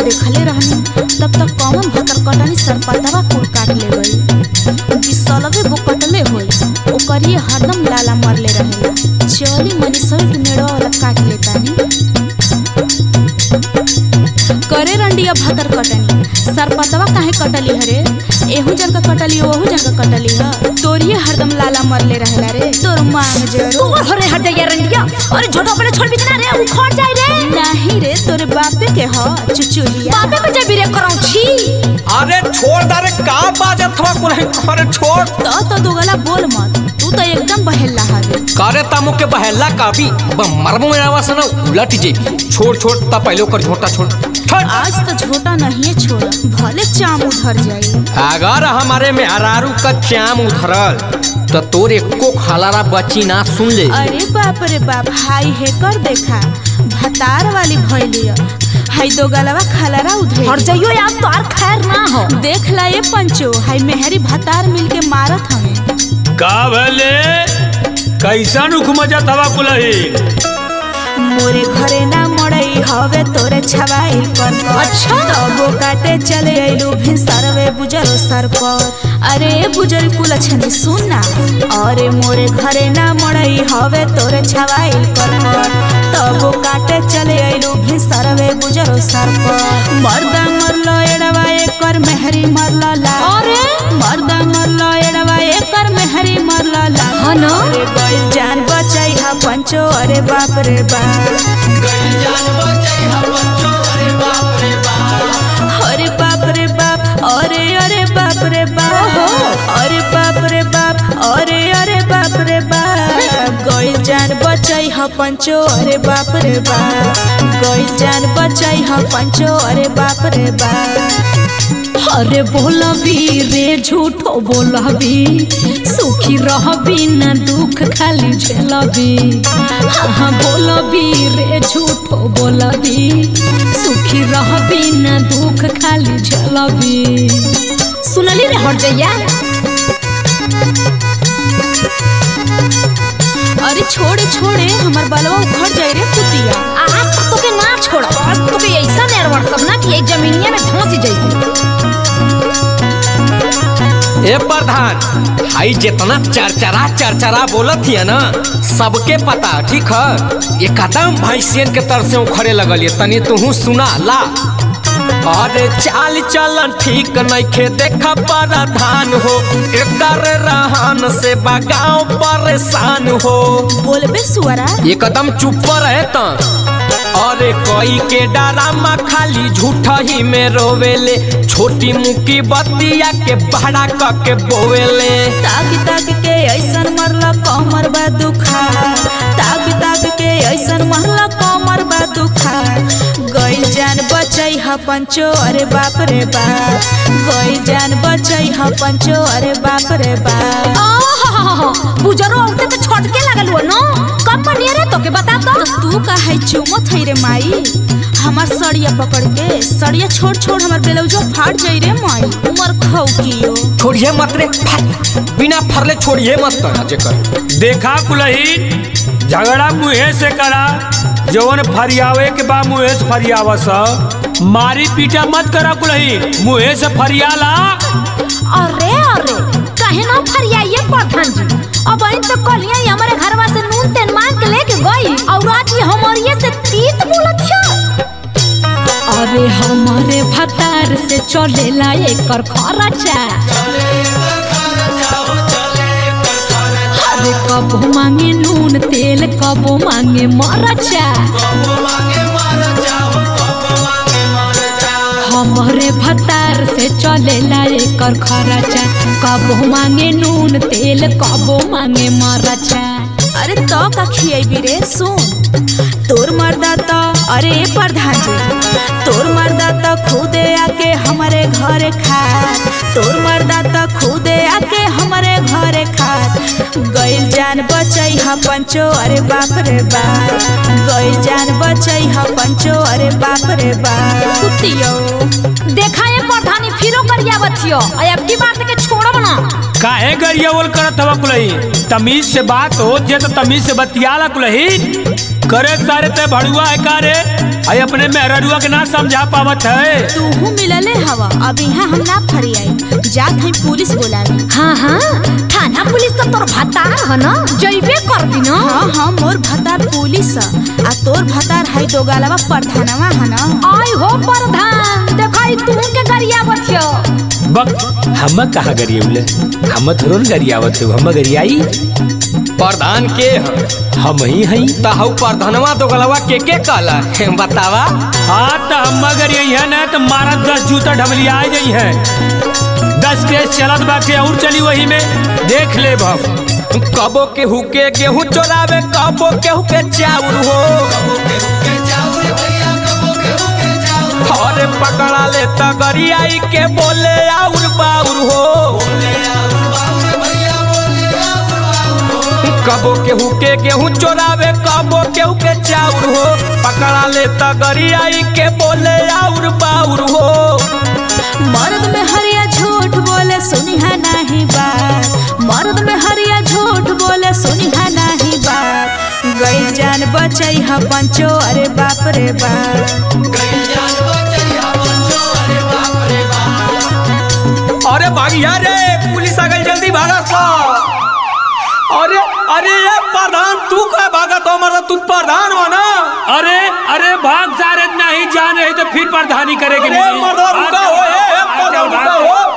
देखले रहनी तब तक कौन भतर कटनी सरपतवा कुल काट ले गई बिसलवे वो कटले होई ओकर ये हरदम लाला मरले रहेला चली मनी सहित मेड़वा वाला काट लेतानी करे रंडिया भतर कटनी सरपतवा काहे कटली हरे एहू जन का कटली ओहू जन का कटली ह तोरिए हरदम लाला मरले रहेला रे तोर मांग जरो तू हरे हट जाइए रंडिया अरे झोटो अपने छोड़ भी ना रे उखड़ जाए रे नाही रे तोरे बापे के ह चुचुलिया बाबे पे जब रे करौ छी अरे छोड़ दे का बाजत हवा कुल अरे छोड़ तो तो दुगला बोल मत तू तो एकदम बहेला हवे करे तामु के बहेला काबी मरमो में आवास ना उलट जे छोड़ छोड़ ता पहले ओकर झोटा छोड़ छोड़। आज तो झोटा नहीं छोड़ा भले चाम उधर जाई अगर हमारे में हरारू का चाम उधरल तो तोर एको खलारा बची ना सुन ले अरे बाप रे बाप हाई हे कर देखा भतार वाली भैलिया हाई दो गलवा खलरा उधे हट जाइयो यार तो आर खैर ना हो देख ला ये पंचो हाई मेहरी भतार मिल के मारत हमें का भले कैसन उख मजा तवा कुलही मोरे घरे ना मड़ई हवे तोरे छवाई पर अच्छा। तबो काटे चले अइलू भिनसरवे बुजरो सर पर अरे बुजर कुल छनी सुन ना अरे मोरे घरे ना मड़ई हवे तोरे छवाई पर तबो काटे चले अइलू भिनसरवे बुजरो सर पर मर्दा मरलो एड़वा एकर मेहरी मरला ला अरे मर्दा मरलो एड़वा एकर मेहरी मरला ला हाँ ना? अरे गइल जान बचाई हा पंचो अरे बाप रे बाप अरे बाप रे बाप अरे अरे बाप रे बाप अरे बाप रे बाप अरे अरे बाप रे बाप गइल जान बचाई ह पंचो अरे बाप रे बाप गइल जान बचाई ह पंचो अरे बाप रे बाप अरे बोलबी रे झूठो बोलबी सुखी रहबी ना दुख खाली झेलबी हाँ हाँ बोलबी रे झूठो बोलबी सुखी रहबी ना दुख खाली झेलबी सुनली रे हट जाइया अरे छोड़े छोड़े हमर बलवा उखड़ जाई रे कुतिया आज तक तोके ना छोड़ा आज तोके ऐसा नेरवर सब ना कि एक जमीनिया में धंसी जाई ए प्रधान हाई जितना चरचरा चरचरा बोलत हिया ना सबके पता ठीक है ये कदम भैंसियन के तर से उखड़े लगल ये तनी तू सुना ला अरे चाल चलन ठीक नइखे देख प्रधान हो एकर रहन से बगाओ परेशान हो बोलबे सुअरा एकदम चुप रहे त अरे कोई के डरामा खाली झूठा ही में रोवेले छोटी मुकी बतिया के बड़ा क के बोवेले ताक ताक के ऐसन मरला कमर बा दुखा ताक ताक के ऐसन मरला कमर बा दुखा गइल जान बचई ह पंचो अरे बाप रे बाप गइल जान बचई ह पंचो अरे बाप रे बाप बुजरो औते तो छटके लगल हुआ नो कब बनिए रे तोके बता तो तो तू का है चुमत है रे माई हमार सड़िया पकड़ के सड़िया छोड़ छोड़ हमार ब्लाउजो फाट जाई रे माई उमर खौ कियो छोड़िए मत रे फट बिना फरले छोड़िए मत तना जेकर देखा कुलही झगड़ा मुहे से करा जवन फरियावे के बा मुहे से फरियावा स मारी पीटा मत करा कुलही मुहे से फरियाला अरे अरे काहे ना फरियाइए प्रधान जी अब इन तो कलिया ही हमारे घरवा से नून तेल मांग के लेके गई और आज ये हमारे से तीत बोलत है अरे हमारे भतार से चलेला एकर खर्चा अरे कबो मांगे नून तेल कबो मांगे मरचा हमारे भतार से चलेला एकर खर्चा कबो मांगे नून तेल कबो मांगे मरचा अरे तो का खियेबी रे सुन तोर मर्दा तो अरे प्रधान जी तोर मर्दा तो खुदे आके हमारे घरे खा तोर मर्दा तो खुदे आके हमारे घरे खा गइल जान बचई ह पंचो अरे बाप रे बाप गइल जान बचई ह पंचो अरे बाप रे बाप कुतियो देखा ये प्रधानी फिरो करिया बथियो आ अब की बात के छोड़ब ना काहे गरियावल करत हवा कुलही तमीज से बात हो जे तो तमीज से बतियाला कुलही करे सारे ते भड़ुआ है कारे आई अपने मेहररुआ के ना समझा पावत है तूहू मिलले हवा अब यहाँ हम ना फरियाई जात हई पुलिस बोलावे हाँ हाँ थाना पुलिस तो तोर भत्ता है ना जइबे कर दी ना हाँ हाँ मोर भतार पुलिस ह, आ तोर भतार हई दो गालवा प्रधानवा है ना आई हो प्रधान देखाई तू के गरिया बथियो बक हम कहा गरियवले हम थोड़न गरियावत हो हम गरियाई प्रधान के ह हम ही हई तहु प्रधानवा तो गलवा के के कहला बतावा हाँ तो हम अगर यही है ना तो मारा दस जूता ढबलिया आ जाई है दस केस चलत बाकी और चली वही में देख ले हम कबो के हुके गेहूं चोरावे कबो के हुके चाउर हो अरे पकड़ा ले तगरियाई के बोले आउर बाउर हो कबो के हुके गेहूं चोरावे कबो के हुके चाउर हो पकड़ा ले तगरियाई के बोले आउर बाउर हो मर्द में हरिया झूठ बोले सुनिहा नहीं बात मर्द में हरिया झूठ बोले सुनिहा नहीं बात गई जान बचई ह पंचो अरे बाप रे बाप अरे भागिया रे पुलिस आ गई जल्दी भागा सा अरे अरे ये प्रधान तू का भागा तो हमारा तू प्रधान हो ना अरे अरे भाग सारे नहीं जान रहे तो फिर प्रधानी करेगी अरे मर्दा रुका हो ए, ए, मर्दा रुका हो